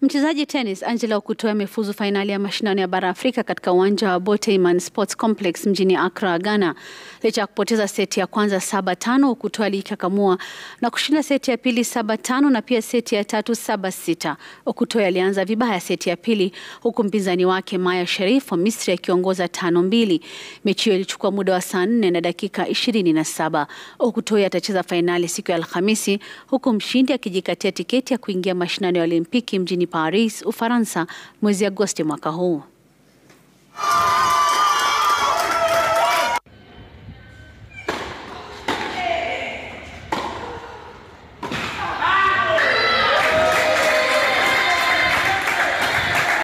Mchezaji tenis Angela Okutoya amefuzu fainali ya mashindano ya bara Afrika katika uwanja wa Boteyman Sports Complex mjini Accra, Ghana. Licha ya kupoteza seti ya kwanza saba tano, Okutoya alijikakamua na kushinda seti ya pili saba tano na pia seti ya tatu saba sita. Okutoya alianza vibaya seti ya pili huku mpinzani wake Maya Sherif wa Misri akiongoza tano mbili. Mechi hiyo ilichukua muda wa saa nne na dakika ishirini na saba. Okutoya atacheza fainali siku ya Alhamisi huku mshindi akijikatia tiketi ya kuingia mashindano ya Olimpiki mjini Paris, Ufaransa mwezi Agosti mwaka huu.